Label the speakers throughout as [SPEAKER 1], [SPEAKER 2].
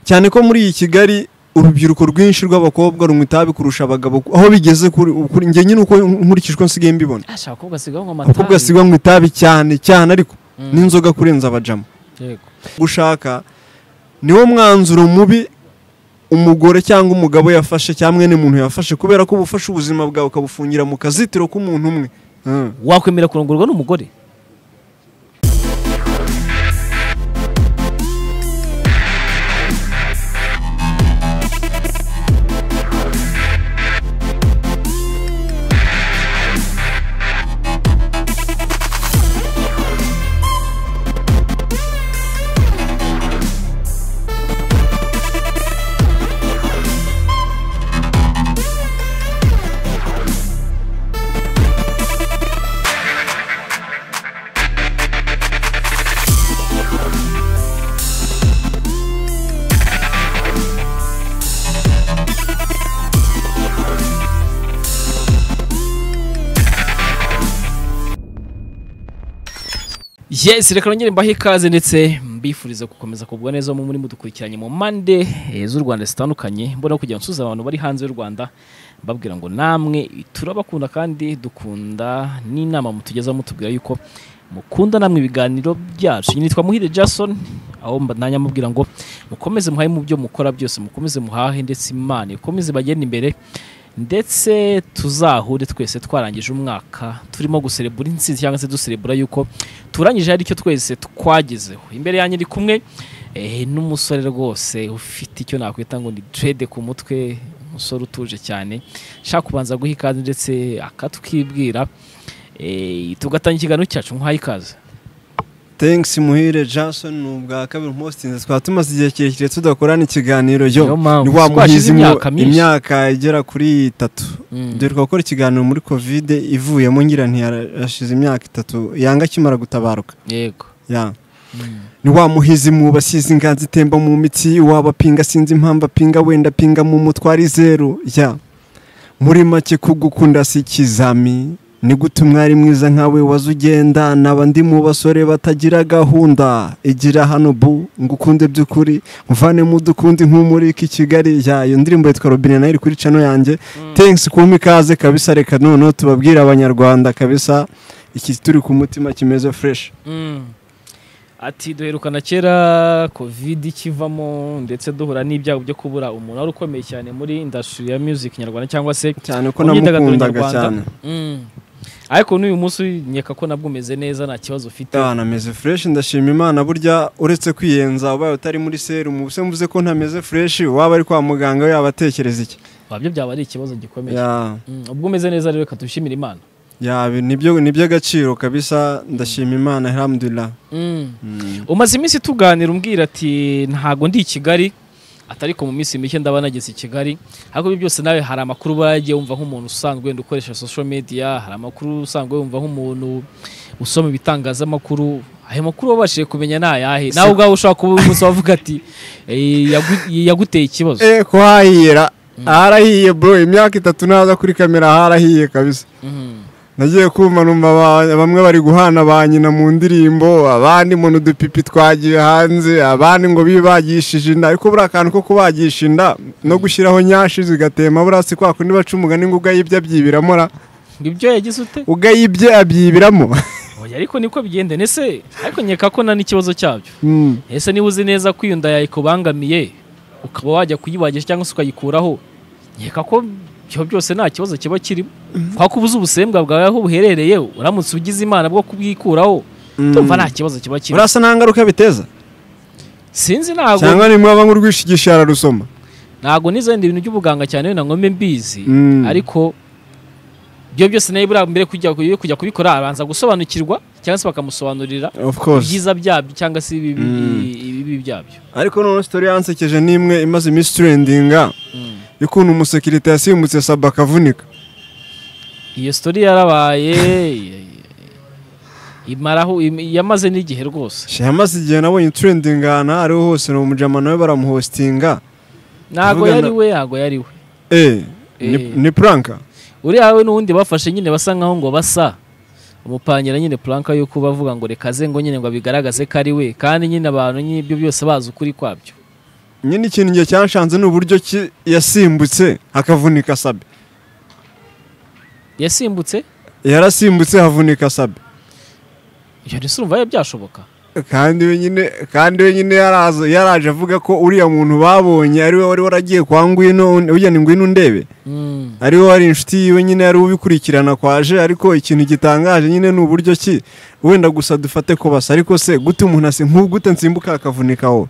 [SPEAKER 1] cyane ko muri iyi kigali urubyiruko rwinshi rw'abakobwa runywa itabi kurusha abagabo aho bigeze kuri kuri- njye nyine uko nkurikije uko nsigaye mbibona
[SPEAKER 2] ashaka abakobwa asigaho ngo amatabi
[SPEAKER 1] abakobwa sigwa nywa itabi cyane cyane ariko
[SPEAKER 2] Mm.
[SPEAKER 1] n'inzoga kurenza abajama
[SPEAKER 2] Yego.
[SPEAKER 1] gushaka niwo mwanzuro mubi umugore cyangwa umugabo yafashe cyangwa mwene muntu yafashe kubera ko uba ufashe ubuzima bwawe ukabufungira mu kazitiro k'umuntu umwe Mm.
[SPEAKER 2] wakwemera kurongorwa n'umugore yes reka nongere mbahe ikaze ndetse mbifuriza gukomeza kugwa neza mu muri mudukurikiranye mu mpande eh, z'u rwanda zitandukanye mbona kugira ngo nsubize abantu bari hanze y'u rwanda mbabwira ngo namwe turabakunda kandi dukunda n'inama mutugezaho mutubwira yuko mukunda namwe ibiganiro byacu nyine nitwa muhire jason aho mba- nanjye mubwira ngo mukomeze muhahe mu byo mukora byose mukomeze muhahe ndetse imana ikomeze bagenda imbere ndetse tuzahure twese twarangije umwaka turimo guserebura intsinzi cyangwa se duserebura yuko turangije hari icyo twese twagezeho imbere yanjye ndi kumwe eh, n'umusore rwose ufite icyo nakwita ngo ni direde ku mutwe umusore utuje cyane nshaka kubanza guha ikaze ndetse akatwibwira eh, tugatangira ikiganiro cyacu nk'uhaye ikaze
[SPEAKER 1] thanks muhire jason ni ubwa kabiri umustinze twaba tumaze igihe kirekire tudakorana ikiganiro yo
[SPEAKER 2] Niyo mpamvu,
[SPEAKER 1] ni wa
[SPEAKER 2] twashize
[SPEAKER 1] muhizi mu-
[SPEAKER 2] imyaka myinshi.
[SPEAKER 1] imyaka igera kuri itatu
[SPEAKER 2] Mm.
[SPEAKER 1] dore twakora ikiganiro muri kovide ivuyemo ngira ntiyarashize imyaka itatu yanga akimara gutabaruka
[SPEAKER 2] yego
[SPEAKER 1] ya ni wa muhizi mu basize inganzi itemba mu mitsi wabapinga sinzi impamvu apinga wenda apinga mu mutwari zeru ya muri make kugukunda si ikizami ni gute umwari mwiza nkawe waza ugenda naba ndi mu basore batagira gahunda igira hano bu ngukunde by'ukuri muvane mu dukundi nk'umurika i Kigali ya iyo ndirimbo yitwa robine nayo iri kuri cano yanjye thanks kumpa ikaze kabisa reka noneho tubabwire abanyarwanda kabisa iki turi ku mutima kimeze fresh
[SPEAKER 2] ati duherukana kera covid ikivamo ndetse duhura n'ibyago byo kubura umuntu wari ukomeye cyane muri industry ya music nyarwanda cyangwa se
[SPEAKER 1] cyane ko
[SPEAKER 2] Imyidagaduro
[SPEAKER 1] namukundaga
[SPEAKER 2] nyarwanda.
[SPEAKER 1] cyane
[SPEAKER 2] ariko n'uyu munsi nyeka ko nabwo umeze neza nta kibazo ufite
[SPEAKER 1] nameze fureshi ndashima imana burya uretse kwiyenza ubaye utari muri serumu se mvuze ko ntameze fureshi waba ari kwa muganga yaba atekereza iki
[SPEAKER 2] wabyo byaba ari ikibazo gikomeye
[SPEAKER 1] Ya-
[SPEAKER 2] Mm, ubwo umeze neza rero reka dushimire imana
[SPEAKER 1] ya, nibyo ni iby'agaciro kabisa ndashima imana alhamdulillah
[SPEAKER 2] umaze iminsi tuganira umbwira ati ntago ndi i kigali atari ko mu minsi mike ndaba nageze i kigali ariko ibyo byose nawe hari amakuru uba yaragiye wumva nk'umuntu usanzwe wenda ukoresha social media hari amakuru usanzwe wumva nk'umuntu usoma ibitangazamakuru ayo makuru wabashije kumenya ni ayahe nawe ubwawe ushobora kuba uyu munsi wavuga ati "Eh, yagu- yaguteye ikibazo
[SPEAKER 1] eh ko hahiyera harahiye bro imyaka itatu naza kuri kamera harahiye kabisa
[SPEAKER 2] Mhm.
[SPEAKER 1] nagiye kumva numva ba- bamwe bari guhana ba nyina mu ndirimbo abandi mu n'udupipi twagiye hanze abandi ngo bibe bagishije inda ariko buriya akantu ko kubagisha inda no gushyiraho nyashi zigatema buriya si kwa kundi baca umugani ngo ugayibye abyibiramo ra
[SPEAKER 2] ngo ibyo yagize ute
[SPEAKER 1] ugayibye abyibiramo
[SPEAKER 2] oya ariko niko bigenda ese ariko nkeka ko nta n'ikibazo cyabyo
[SPEAKER 1] Mm.
[SPEAKER 2] ese niba uzi neza ko iyo nda ikubangamiye ukaba wajya kuyibagisha cyangwa se ukayikuraho nkeka ko ibyo byose nta kibazo kiba kirimo kubera ko ubuze ubusembwa bwawe aho buherereye uramutse ugize imana bwo kubwikuraho
[SPEAKER 1] Mm.
[SPEAKER 2] tumva nta kibazo kiba kirimo
[SPEAKER 1] buriya se nta ngaruka biteza
[SPEAKER 2] sinzi ntago
[SPEAKER 1] cyangwa ni mwaba nk'urwishigisha ararusoma
[SPEAKER 2] ntago nizenda ibintu by'ubuganga cyane wenda ngo mbe mbizi
[SPEAKER 1] Mm.
[SPEAKER 2] ariko ibyo byose nawe buriya mbere kujya yo kujya kubikora arabanza gusobanukirwa cyangwa se bakamusobanurira
[SPEAKER 1] of course
[SPEAKER 2] ibyiza byabyo cyangwa se ibibi
[SPEAKER 1] Mm.
[SPEAKER 2] ibibi byabyo
[SPEAKER 1] ariko noneho sitori yansekeje n'imwe imaze iminsi turendinga
[SPEAKER 2] Mm.
[SPEAKER 1] y'ukuntu umusekirite yasimbutse saba akavunika
[SPEAKER 2] iyo sitori yarabaye imaraho im- yamaze n'igihe rwose
[SPEAKER 1] Shya yamaze igihe nabonye turendinga ahantu aho ariho hose ni umujama nawe baramuhostinga
[SPEAKER 2] ntago
[SPEAKER 1] Tuvugana-
[SPEAKER 2] yari we ntago yari we
[SPEAKER 1] eh ni,
[SPEAKER 2] Eh.
[SPEAKER 1] ni pranka
[SPEAKER 2] uriya we n'uwundi bafashe nyine basa nkaho ngo basa umupangira nyine puranka yuko bavuga ngo reka ze ngo nyine ngo abigaragaze ko ari we kandi nyine abantu nyine ibyo byose bazi ukuri kwabyo
[SPEAKER 1] nyine ikintu igihe cyashanze ni uburyo ki- yasimbutse hakavunika sabe
[SPEAKER 2] yasimbutse
[SPEAKER 1] yarasimbutse havunika sabe
[SPEAKER 2] ibyo ndetse urumva biba byashoboka
[SPEAKER 1] kandi wenyine kandi wenyine yaraza yaraje avuga ko uriya muntu babonye ariwe wari waragiye kwa ngwino ugena ingwino ndebe
[SPEAKER 2] Mm.
[SPEAKER 1] ariwe wari inshuti yiwe nyine yari ubikurikirana kwaje ariko ikintu gitangaje nyine ni uburyo ki wenda gusa dufate ko basa ariko se gute umuntu asi nk'ugute nsimbuka akavunika wowe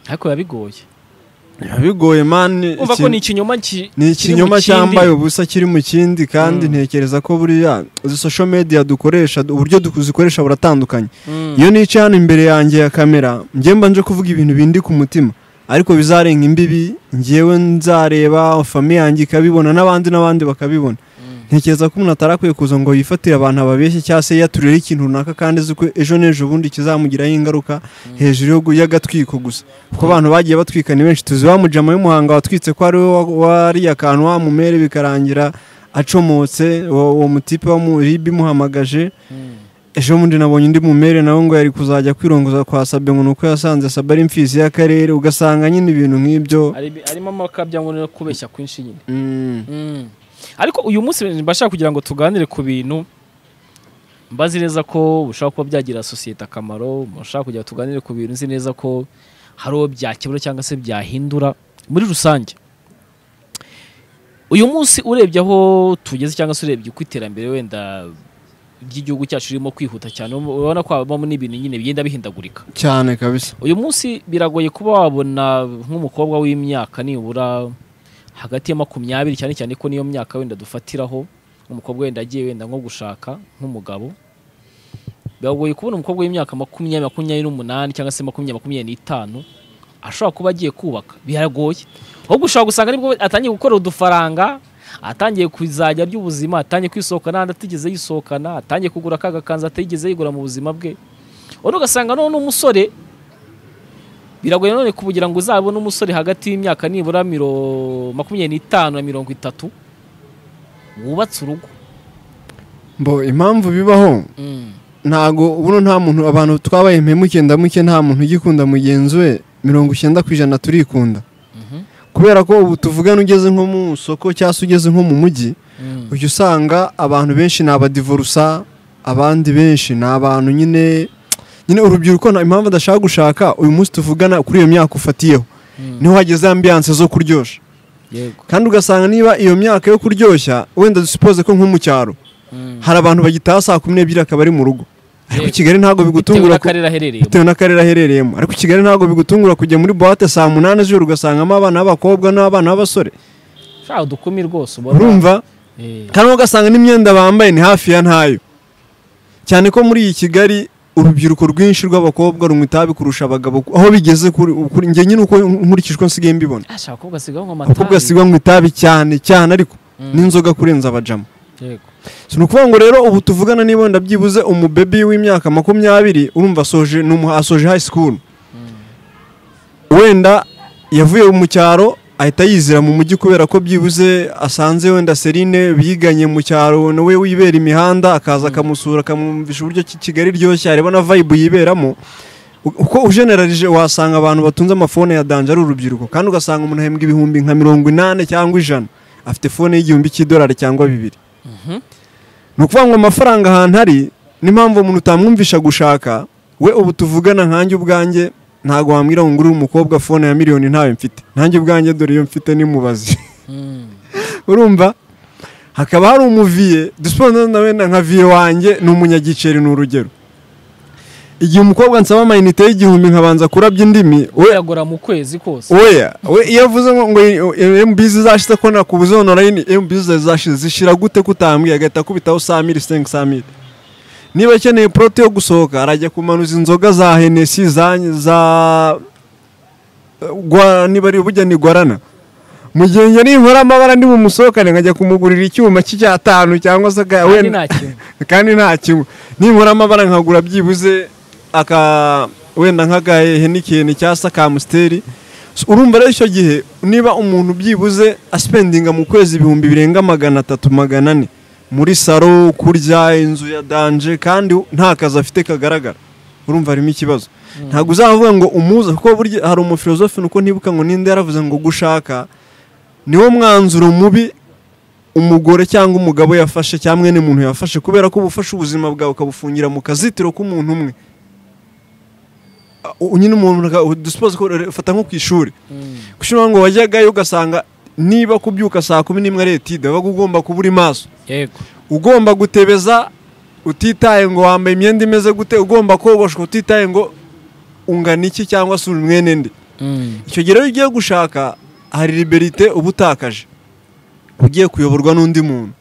[SPEAKER 2] ariko biba bigoye
[SPEAKER 1] biba bigoye mani
[SPEAKER 2] umva ko ni ikinyoma ki-
[SPEAKER 1] ni
[SPEAKER 2] kiri mu
[SPEAKER 1] ikinyoma
[SPEAKER 2] kindi.
[SPEAKER 1] cyambaye ubusa kiri mu kindi kandi
[SPEAKER 2] Mm.
[SPEAKER 1] ntekereza ko buriya izi social media dukoresha uburyo duzikoresha buratandukanye
[SPEAKER 2] Mm.
[SPEAKER 1] iyo nicaye hano imbere yanjye ya kamera njye mba nje kuvuga ibintu bindi ku mutima ariko bizarenga imbibi njyewe nzareba famiye yanjye ikabibona n'abandi n'abandi bakabibona
[SPEAKER 2] Mm.
[SPEAKER 1] ntekereza ko umuntu atarakwiye kuza ngo yifatire abantu ababeshye cyangwa se yaturire ikintu runaka kandi azi ko ejo n'ejo bundi kizamugiraho ingaruka hejuru yo gu- y'agatwiko gusa kuko abantu bagiye batwika ni benshi tuzi wa mujama w'imuhanga watwitse ko ari we wa- wariya kantu wamumere bikarangira acomotse uwo uwo mutipe wa mu ribi imuhamagaje
[SPEAKER 2] Mm.
[SPEAKER 1] ejo bundi nabonye undi mumere nawe ngo yari kuzajya kwirongoza kwa sabe ngo ni uko yasanze sabe ari imfizi y'akarere ugasanga nyine ibintu nk'ibyo
[SPEAKER 2] Ari- harimo amakabya ngo no kubeshya kwinshi nyine
[SPEAKER 1] Mm.
[SPEAKER 2] Mm. ariko uyu munsi mbashaka kugira ngo tuganire ku bintu mbazi neza ko bushobora kuba byagirira sosiyete akamaro mushaka kugira ngo tuganire ku bintu nzi neza ko hari uwo byakemura cyangwa se byahindura muri rusange uyu munsi urebye aho tugeze cyangwa se urebye uko iterambere wenda ry'igihugu cyacu ririmo kwihuta cyane urabona ko habamo n'ibintu nyine bigenda bihindagurika
[SPEAKER 1] cyane kabisa
[SPEAKER 2] uyu munsi biragoye kuba wabona nk'umukobwa w'imyaka nibura hagati ya makumyabiri cyane cyane ko niyo myaka wenda dufatiraho umukobwa wenda agiye wenda nko gushaka nk'umugabo biragoye kubona umukobwa w'imyaka makumyabiri makumyabiri n'umunani cyangwa se makumyabiri makumyabiri n'itanu ashobora kuba agiye kubaka biragoye ahubwo ushobora gusanga nibwo atangiye gukora udufaranga atangiye kuzajya arya ubuzima atangiye kwisohokana n'ahandi atigeze yisohokana atangiye kugura akaga kanzu atigeze yigura mu buzima bwe ubundi ugasanga none umusore biragoye none kugira ngo uzabone umusore hagati y'imyaka nibura miro- makumyabiri n'itanu na mirongo itatu wubatse urugo
[SPEAKER 1] mbo impamvu bibaho ntago buno nta muntu abantu twabaye impemuke ndamuke nta muntu ugikunda mugenzi we mirongo icyenda ku ijana turikunda
[SPEAKER 2] Mhm.
[SPEAKER 1] kubera ko ubu tuvugana ugeze nko mu isoko cyangwa se ugeze nko mu mujyi ujya usanga abantu benshi ni abadivorusa abandi benshi ni abantu nyine nyine urubyiruko nta- impamvu adashaka gushaka uyu munsi tuvugana kuri iyo myaka ufatiyeho niho hageze ambiyanse zo kuryoshya
[SPEAKER 2] yego
[SPEAKER 1] kandi ugasanga niba iyo myaka yo kuryoshya wenda dusipoze ko nko mu cyaro hari abantu bagitaha saa kumi n'ebyiri akaba ari mu rugo ariko
[SPEAKER 2] Yego.
[SPEAKER 1] kigali ntabwo
[SPEAKER 2] bitewe
[SPEAKER 1] bigutungura ku-
[SPEAKER 2] n'akarere aherereyemo
[SPEAKER 1] bitewe n'akarere aherereyemo ariko kigali ntabwo bigutungura kujya muri buwate saa munani z'ijoro ugasangamo abana b'abakobwa n'abana b'abasore
[SPEAKER 2] shaho dukumi rwose ubona
[SPEAKER 1] urumva
[SPEAKER 2] Eh,
[SPEAKER 1] kandi ugasanga n'imyenda bambaye ni hafi ya ntayo cyane ko muri iyi kigali urubyiruko rwinshi rw'abakobwa runywa itabi kurusha abagabo aho bigeze kuri kuri- njye nyine uko nkurikije uko nsigaye mbibona
[SPEAKER 2] ah, shaho abakobwa sigaho nko
[SPEAKER 1] abakobwa
[SPEAKER 2] amatabi.
[SPEAKER 1] sigwa nywa itabi cyane cyane ariko
[SPEAKER 2] Mm.
[SPEAKER 1] n'inzoga kurenza abajama
[SPEAKER 2] Yego.
[SPEAKER 1] si ni ukuvuga ngo rero ubu tuvugana niba wenda byibuze umubebi w'imyaka makumyabiri urumva asoje ni umuha- asoje high school wenda yavuye mu cyaro ahita yizira mu mujyi kubera ko byibuze asanze wenda serine biganye mu cyaro nawe wibera imihanda akaza akamusura akamwumvisha uburyo ki kigali iryoshye areba na vibe yiberamo U- uko ujenerarije wasanga abantu batunze amafone ya danje ari urubyiruko kandi ugasanga umuntu ahembwa ibihumbi nka mirongo inani cyangwa ijana afite fone y'igihumbi cy'idolari cyangwa bibiri
[SPEAKER 2] Mhm.
[SPEAKER 1] ni ukuvuga ngo amafaranga ahantu ari n'impamvu umuntu utamwumvisha gushaka we ubu tuvugana nkanjye ubwanjye ntabwo wambwira ngo ngure umukobwa fone ya miliyoni ntawe mfite nkanjye ubwanjye dore iyo mfite nimubazi
[SPEAKER 2] Mm.
[SPEAKER 1] urumva hakaba hari umuviye dusipondo na wenda nka viye wanjye ni umunyagiceri ni urugero igihe umukobwa nsaba amayinite y'igihumbi nkabanza kurabya indimi we
[SPEAKER 2] biragora mu kwezi kose
[SPEAKER 1] oya we iyo avuze ngo ngo mbizi zashize ko nakubuze ono line mbizi zashize zishira gute kutambwiye agahita akubitaho saa miri sengi saa miri niba akeneye porote yo gusohoka arajya kumanuza inzoga za henesi za za gwa niba ari ubugeni gwarana mu gihe njye ninkora amabara ndi bumusohokane nkajya kumugurira icyuma cy'icyatanu cyangwa se aga-
[SPEAKER 2] kandi
[SPEAKER 1] wenda-
[SPEAKER 2] nta kintu
[SPEAKER 1] kandi nta kimwe ninkora amabara nkagura byibuze aka wenda nk'agahehe n'ikintu cyangwa se akamusiteri urumva rero icyo gihe niba umuntu byibuze asipendinga mu kwezi ibihumbi birenga magana atatu magana ane muri saro kurya inzu ya danje kandi nta kazi afite kagaragara urumva harimo ikibazo ntabwo uzavuga ngo umuze kuko burya hari umufilozofe nuko ntibuka ngo ninde yaravuze ngo gushaka niwo mwanzuro mubi umugore cyangwa umugabo yafashe cyangwa mwene muntu yafashe kubera ko uba ufashe ubuzima bwawe ukabufungira mu kazitiro k'umuntu umwe Ah, u- nyine umuntu dusipoze ko ufata nko ku ishuri ku ishuri ngo wajyagayo ugasanga niba kubyuka saa kumi n'imwe ari etide wabaga ugomba kuba uri maso
[SPEAKER 2] yego
[SPEAKER 1] ugomba gutebeza utitaye ngo wambaye imyenda imeze gute ugomba kogosha utitaye ngo ungana iki cyangwa se uri mwene nde icyo gihe rero iyo ugiye gushaka hari liberite uba utakaje ugiye kuyoborwa n'undi muntu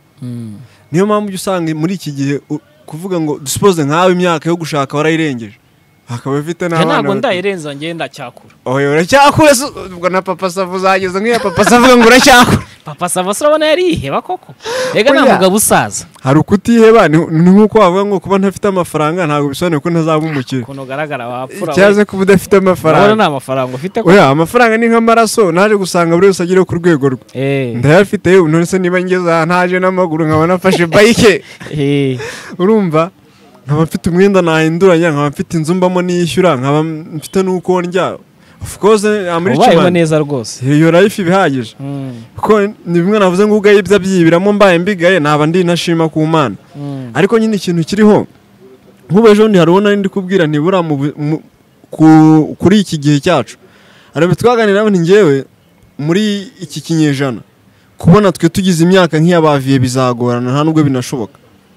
[SPEAKER 1] niyo mpamvu ujya usanga muri iki gihe u- kuvuga ngo dusipoze nkawe imyaka yo gushaka warayirengeje akaba afite
[SPEAKER 2] Njye
[SPEAKER 1] n'abana
[SPEAKER 2] ntabwo
[SPEAKER 1] bato.
[SPEAKER 2] ndayirenza ngenda cyakura
[SPEAKER 1] oya uracyakura se ubwo na papa savu uzageze nk'iya papa savu ngo uracyakura
[SPEAKER 2] papa sava urabona yariheba koko rega nta
[SPEAKER 1] Oya.
[SPEAKER 2] mugabo usaza
[SPEAKER 1] hari ukutiheba ni ni nk'uko wavuga ngo kuba ntafite amafaranga ntabwo bisobanuye ko ntazaba umukire
[SPEAKER 2] ukuntu ugaragara wapfura we.
[SPEAKER 1] icyaza kuba udafite
[SPEAKER 2] urabona
[SPEAKER 1] amafaranga
[SPEAKER 2] nta mafaranga ufite ko
[SPEAKER 1] oya amafaranga ni nk'amaraso naje gusanga buri wese agere ku rwego rwe
[SPEAKER 2] Eh,
[SPEAKER 1] ndayafite yewe nonese niba ngeze aha ntaje n'amaguru nkaba nafashe bayike
[SPEAKER 2] eh,
[SPEAKER 1] urumva nkaba mfite umwenda nahinduranya nkaba mfite inzu mbamo niyishyura nkaba mfite n'uko ndya of course I'm rich
[SPEAKER 2] ubayeho
[SPEAKER 1] man
[SPEAKER 2] neza rwose
[SPEAKER 1] iyo life ibihagije
[SPEAKER 2] Mm,
[SPEAKER 1] kuko ni bimwe navuze ngo ubwayo ibyo abyibiramo mbaye mbigaye naba ndi ntashima ku mana
[SPEAKER 2] mm,
[SPEAKER 1] ariko nyine ikintu kiriho nk'ubu ejo bundi hari uwo nari ndi kubwira ntibura mu bu- mu- ku- kuri iki gihe cyacu hari ibintu twaganiraho ni ngewe muri iki kinyejana kubona twe tugize imyaka nk'iy'abaviye bizagorana nta nubwo binashoboka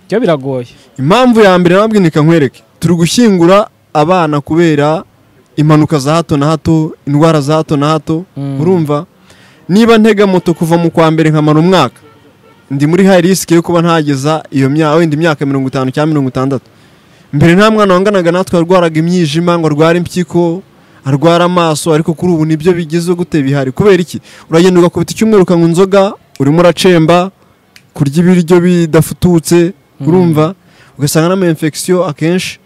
[SPEAKER 2] byo biragoye
[SPEAKER 1] impamvu ya mbere nababwiye ni nkwereke turi gushyingura abana kubera impanuka za hato na hato indwara za hato na hato
[SPEAKER 2] Mm.
[SPEAKER 1] urumva niba ntega moto kuva mu kwa mbere nkamara umwaka ndi muri high risk yo kuba ntageza iyo myaka wenda imyaka mirongo itanu cyangwa mirongo itandatu mbere nta mwana wanganaga natwe warwaraga imyijima ngo arware impyiko arwara amaso ariko kuri ubu nibyo bigeze gute bihari kubera iki uragenda ugakubita icyumweru ukanywa inzoga urimo uracemba kurya ibiryo bidafututse urumva ugasanga n'ama infection akenshi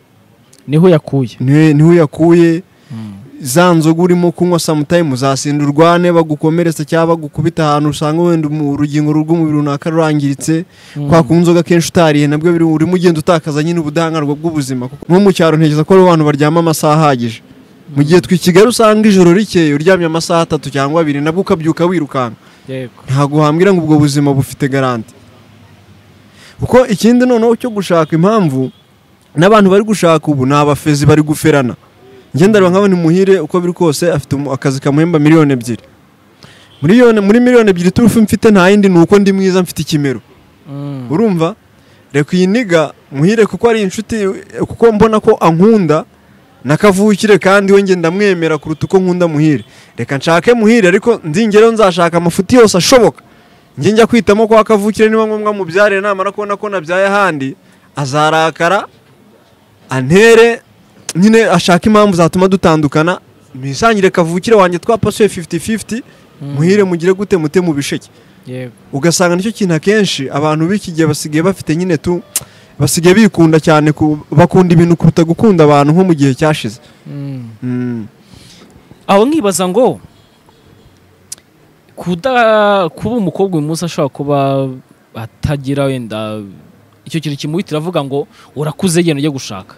[SPEAKER 2] niho yakuye
[SPEAKER 1] niwe- niho uyakuye za nzoga urimo kunywa samutayimu uzasinda urwane bagukomeretsa cyangwa bagukubita ahantu usanga wenda umu- urugingo rw'umubiri runaka rurangiritse kwa kunywa inzoga kenshi utariye nabwo biri- urimo ugenda utakaza nyine ubudahangarwa bw'ubuzima kuko nko mu cyaro ntekereza ko ari abantu baryama amasaha ahagije mu gihe twe i kigali usanga ijoro rikeye uryamye amasaha atatu cyangwa abiri nabwo ukabyuka wirukanka
[SPEAKER 2] yego
[SPEAKER 1] ntabwo wambwira ngo ubwo buzima bufite garanti kuko ikindi noneho cyo gushaka impamvu n'abantu bari gushaka ubu ni abafezi bari guferana ngenda reba nk'abana muhire uko biri kose afite umu- akazi kamuhemba miliyoni ebyiri muri yone- muri miliyoni ebyiri turufu mfite nta yindi ni uko ndi mwiza mfite ikimero
[SPEAKER 2] Mm,
[SPEAKER 1] urumva reka iyi niga muhire kuko ari inshuti kuko mbona ko ankunda nakavukire kandi we ngenda mwemera kuruta uko nkunda muhire reka nshake muhire ariko ndingero nzashaka amafuti yose ashoboka njye njya kwitamo ko akavukire niba ngombwa mubyare namara kubona ko nabyaye ahandi azarakara antere nyine ashaka impamvu zatuma dutandukana nisangire kavukire wanjye twapasuye 50-50 muhire mugire gute mute mu bisheke
[SPEAKER 2] yego
[SPEAKER 1] ugasanga nicyo kintu akenshi abantu b'iki gihe basigaye bafite nyine tu basigaye bikunda cyane ku- bakunda ibintu kuruta gukunda abantu nko mu gihe cyashize
[SPEAKER 2] Mm.
[SPEAKER 1] Mm.
[SPEAKER 2] aho nkibaza ngo kuda kuba umukobwa uyu munsi ashobora kuba atagira wenda icyo kintu kimuhitira avuga ngo urakuze genda ujye gushaka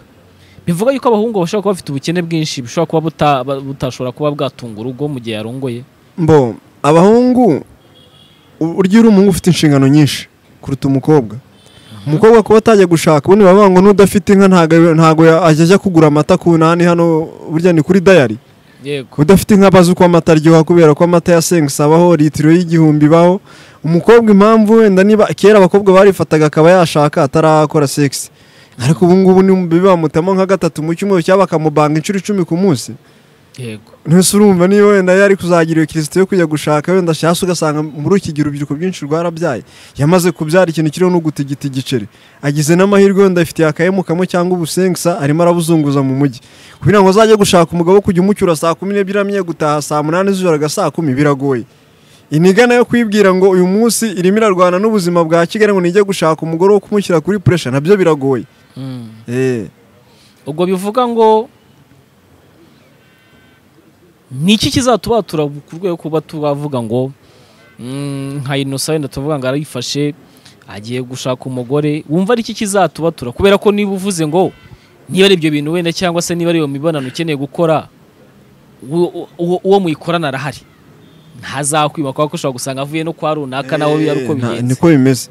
[SPEAKER 2] bivuga yuko abahungu bashobora kuba bafite ubukene bwinshi bushobora kuba buta- butashobora kuba bwatunga urugo mu gihe yarongoye
[SPEAKER 1] mbo abahungu u- urya uri umuhungu ufite inshingano nyinshi kuruta umukobwa umukobwa kuba atajya gushaka ubundi bavuga ngo n'udafite inka ntago- ntago ya- ajya ajya kugura amata ku nani hano burya ni kuri dayari
[SPEAKER 2] yego yego
[SPEAKER 1] ntese urumva niba wenda yari kuzagira iyo kirisito yo kujya gushaka wenda ashatse ugasanga muri iki gihe urubyiruko rwinshi rwarabyaye yamaze kubyara ikintu kiriho n'ugutigita igiceri agize n'amahirwe wenda afitiye akayemu kamwe cyangwa ubusengisa arimo arabuzunguza mu mujyi kugira ngo azajye gushaka umugabo wo kujya umucyura saa kumi n'ebyiri amenye gutaha saa munani z'ijoro aga saa kumi biragoye iniga nayo kwibwira ngo uyu munsi irimo irarwana n'ubuzima bwa kigali ngo nijye gushaka umugore wo kumushyira kuri puresha nabyo biragoye
[SPEAKER 2] Mm.
[SPEAKER 1] eh.
[SPEAKER 2] ubwo bivuga ngo ni iki kizatubatura ku rwego kuba tubavuga ngo mm, nka inosa wenda tuvuga ngo arayifashe agiye gushaka umugore wumva ari iki kizatubatura kubera ko niba uvuze ngo niba ari ibyo bintu wenda cyangwa se niba ari iyo mibonano ukeneye gukora uwo- uwo uwo muyikorana arahari ntazakwima kuko ushobora gusanga avuye no kwa runaka nawe biba ari uko
[SPEAKER 1] Eh, nta-
[SPEAKER 2] bigenze
[SPEAKER 1] niko bimeze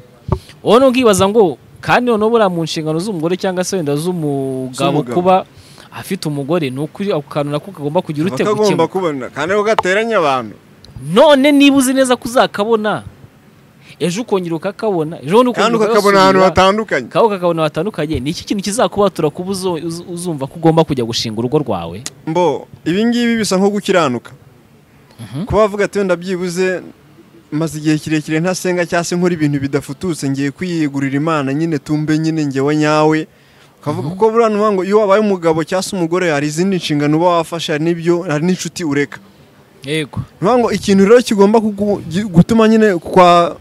[SPEAKER 2] wowe n'ubwibaza ngo kandi noneho buriya mu nshingano z'umugore cyangwa se wenda z'umugabo
[SPEAKER 1] Z'umugabo.
[SPEAKER 2] kuba afite umugore ni ukuri ako kantu nako kagomba kugira ute
[SPEAKER 1] bakagomba
[SPEAKER 2] gukemura
[SPEAKER 1] kubona kandi ko gateranya abantu
[SPEAKER 2] none niba uzi neza ko uzakabona ejo ukongera ukakabona ejo bundi
[SPEAKER 1] kandi
[SPEAKER 2] ukongera
[SPEAKER 1] ukakabona ahantu
[SPEAKER 2] ugasubira,
[SPEAKER 1] hatandukanye
[SPEAKER 2] kabo kakabona batandukanye ni iki kintu kizakubatura kuba uzo- uz- uzumva ko ugomba kujya gushinga urugo rwawe
[SPEAKER 1] mbo ibingibi bisa nko gukiranuka kuba wavuga ati wenda byibuze maze igihe kirekire ntasenga cyangwa se nkora ibintu bidafututse ngiye kwiyegurira imana nyine tumbe nyine ngewe nyawe ukavuga ko buriya ntuvuga ngo iyo wabaye umugabo cyangwa se umugore hari izindi nshingano uba wafashe hari n'ibyo hari n'inshuti ureka
[SPEAKER 2] yego
[SPEAKER 1] ntuvuga ngo ikintu rero kigomba kugu- gi- gutuma nyine kwa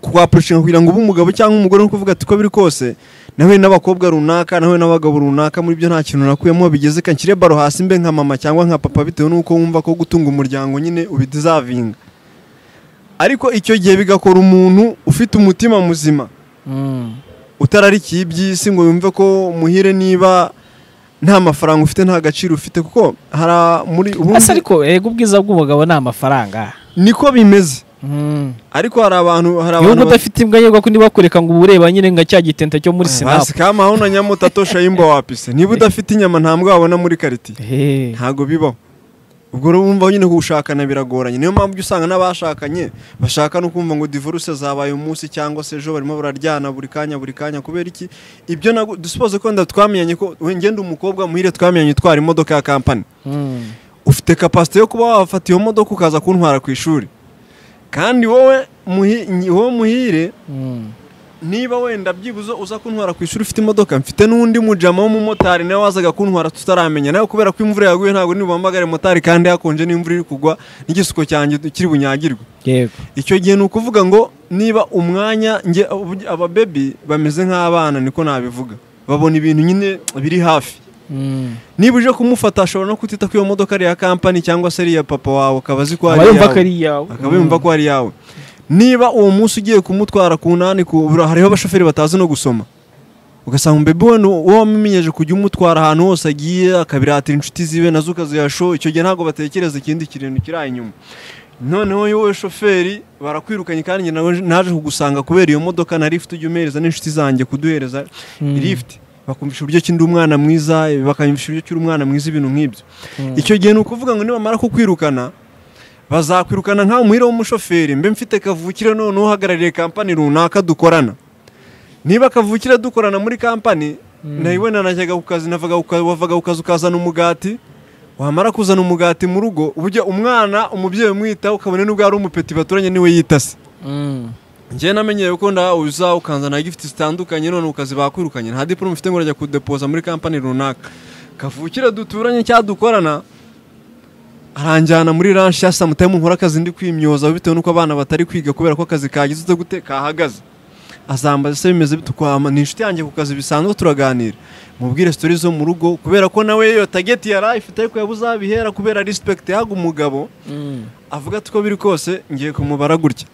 [SPEAKER 1] kwa poroshinga kugira ngo ube umugabo cyangwa umugore ni kuvuga ati uko biri kose nawe n'abakobwa runaka nawe n'abagabo runaka muri byo nta kintu nakuyemo bigeze kanshyire baro hasi mbe nka mama cyangwa nka papa bitewe n'uko wumva ko gutunga umuryango nyine ubidizavinga ariko icyo gihe bigakora umuntu ufite umutima muzima utararikiye iby'isi ngo yumve ko muhire niba nta mafaranga ufite nta gaciro ufite kuko hari a- muri ubundi-
[SPEAKER 2] ese ariko yego ubwiza bw'umugabo ni amafaranga
[SPEAKER 1] niko bimeze ariko hari abantu hari
[SPEAKER 2] nubwo
[SPEAKER 1] abantu
[SPEAKER 2] udafite imbwa yego ko niba kureka ngo uba ureba nyine nka cya gitente cyo muri sinapu
[SPEAKER 1] basi kama aho na nyamutato shayimba wapise niba udafite inyama nta mbwa wabona muri karitiye
[SPEAKER 2] Ehe.
[SPEAKER 1] ntago bibaho ubwo rero wumva nyine kuwushakana biragoranye niyo mpamvu ujya usanga n'abashakanye bashaka no kumva ngo divorce zabaye umunsi cyangwa se ejo barimo bararyana buri kanya buri kanya kubera iki ibyo nago dusupoze ko wenda twamenyanye ko we ngenda umukobwa muhire twamenyanye utwara imodoka ya kampani
[SPEAKER 2] Mm.
[SPEAKER 1] ufite kapasite yo kuba wafata iyo modoka ukaza kuntwara ku ishuri kandi wowe muhi- nyi- wowe muhire
[SPEAKER 2] Mm.
[SPEAKER 1] niba wenda byibuze uza kuntwara ku ishuri ufite imodoka mfite n'undi mujama w'umumotari nawe wazaga kuntwara tutaramenya nawe kubera ko imvura yaguye ntabwo ntibuhamagare motari kandi hakonje n'imvura iri kugwa n'igisuko cyanjye kiri bunyagirwe
[SPEAKER 2] yego
[SPEAKER 1] icyo gihe ni ukuvuga ngo niba umwanya nge ababebi bameze nk'abana niko nabivuga babona ibintu nyine biri hafi
[SPEAKER 2] Mm.
[SPEAKER 1] niba uje kumufata ashobora no kutita ko iyo modoka ari iya kampani cyangwa se ari iya papa wawe akaba azi ko ari
[SPEAKER 2] aba yumva
[SPEAKER 1] iyawe
[SPEAKER 2] ko ari iyawe
[SPEAKER 1] akaba yumva ko ari iyawe niba uwo munsi ugiye kumutwara ku nani ku bura- hariho abashoferi batazi no gusoma ugasanga umubebe we ni uwo wamumenyeje kujya umutwara ahantu hose agiye akabiratira inshuti ziwe nazo ukazihasho icyo gihe ntabwo batekereza ikindi kintu kiri aho inyuma noneho wowe shoferi barakwirukanye kandi njye nawe naje kugusanga kubera iyo modoka na lift ujya umereza n'inshuti zanjye kuduhereza
[SPEAKER 2] Mm.
[SPEAKER 1] lift bakumvisha uburyo ki ndi umwana mwiza bakamvisha uburyo ki uri umwana mwiza ibintu nk'ibyo
[SPEAKER 2] Mm.
[SPEAKER 1] icyo gihe ni ukuvuga ngo nibamara kukwirukana bazakwirukana nkawe muhire w'umushoferi mbe mfite kavukire none uhagarariye kampani runaka dukorana niba kavukire dukorana muri kampani
[SPEAKER 2] Mm.
[SPEAKER 1] nawe najyaga ku kazi navaga ku kazi- wavaga ku kazi ukazana umugati wamara kuzana umugati mu rugo burya umwana umubyeyi umwitaho ukabona n'ubwo ari umupeti baturanye niwe yitase
[SPEAKER 2] Mm.
[SPEAKER 1] njyewe namenyereye ko nda uza ukanzana gifite zitandukanye none ukazi bakwirukanye nta diplome mfite ngo urajya kudepoza muri kampani runaka kavukire duturanye cyangwa dukorana aranjyana muri ranshi ya samutayimu nkora akazi ndi kwimyoza bitewe n'uko abana batari kwiga kubera ko akazi kagize ute gute kahagaze azambaza se bimeze bite kwama ni inshuti yanjye ku kazi bisanzwe turaganira mubwire sitori zo mu rugo kubera ko nawe iyo tageti yari ayifite ariko yabuze aho abihera kubera rispekiti yahaga umugabo
[SPEAKER 2] Mm.
[SPEAKER 1] avuga ati uko biri kose ngiye kumubara gutya